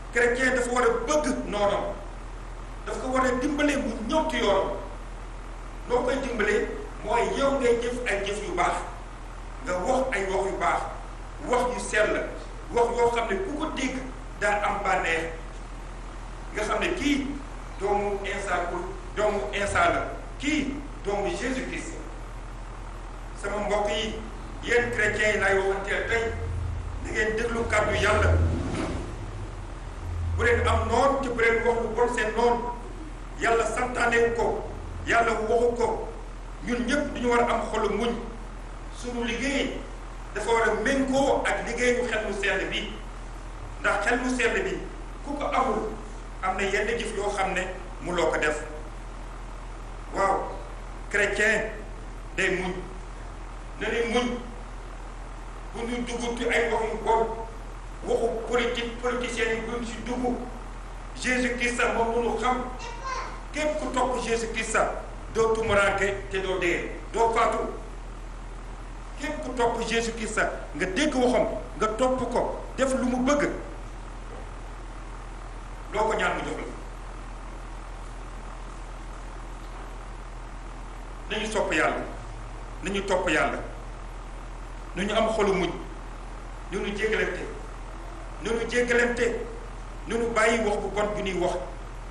chrétien dafa war a bëgg noonam dafa ko war a dimbale mu ñëw ci yoonam noo koy dimbalee mooy yow ngay jëf ay jëf yu baax nga wax ay wax yu baax wax yu sell wax yoo xam ne ku ko dégg daa am bànneex nga xam ne kii doomu Insa ko doomu Insa la kii doomu Jésus Christ sama mbokk yi yéen chrétiens yi laay waxanteel tey di ngeen déglu kàddu yàlla bu leen am noon ci bu leen wax lu bon seen noon yàlla santaanewu ko yàlla waxu ko ñun ñëpp duñu war a am xolu muñ suñu liggéey dafa war a méngoo ak liggéeyu xel mu sell bi ndax xel mu sell bi ku ko amul am na yenn jëf yoo xam ne mu loo ko def waaw chrétien day muñ na ni muñ bu ñu dugg ci ay waxu bon waxu politique politiciens yi buñ ci dugg Jésus Christ moom mënu xam képp ku topp Jésus Christ doo tumuraanke te doo dee doo faatu képp ku topp Jésus Christ nga dégg waxam nga topp ko def lu mu bëgg loo ko ñaan mu jox la nañu sopp yàlla nañu topp yàlla nu ñu am xolu muñ nu ñu jéggalante nu ñu jéggalante nu ñu bàyyi wax bu bon bi ñuy wax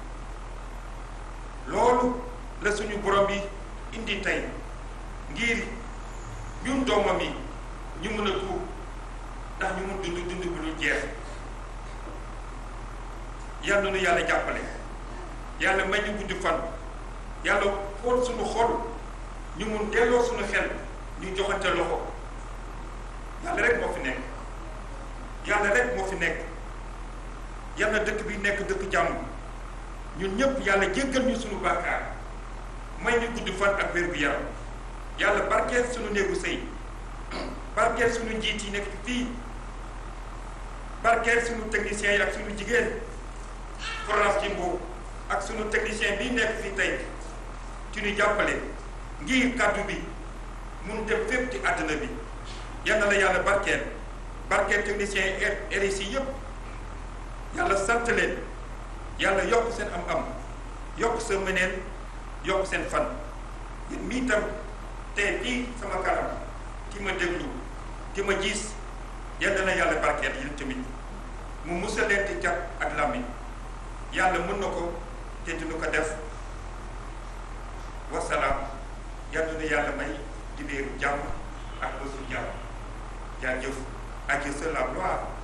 loolu la suñu borom bi indi tey ngir ñun doomam yi ñu mën a tuub ndax ñu mun dund dund bu ñu jeex yàlla nu yàlla jàppale yàlla may ñu gudd fan yàlla xool suñu xol ñu mun delloo suñu xel ñu joxante loxo yàlla rek moo fi nekk yàlla rek moo fi nekk yàlla dëkk bi nekk dëkk jàmm ñun ñëpp yàlla jéggal ñu suñu bàkkaar may ñu gudd fan ak wér gu yaram yàlla barkeel suñu néegu sëy barkeel suñu njiit yi nekk fii barkeel suñu techniciens yi ak suñu jigéen France ci Mbow ak suñu technicien bi nekk fii tey ci ñu jàppale ngir kàddu bi mun dem fépp ci àddina bi yal na la yàlla barkeel barkeel technicien yi RSI yëpp yàlla sant leen yàlla yokk seen am-am yokk sa mëneen yokk seen fan yéen mii tam tey fii sama kanam ki ma déglu ki ma gis yal na yàlla barkeel yéen tamit mu musal leen ci cat ak làmmiñ yàlla mën na ko te dina ko def wasalaam yal na yàlla may dibéeru jàmm ak bésu jàmm jaajëf ak la gloire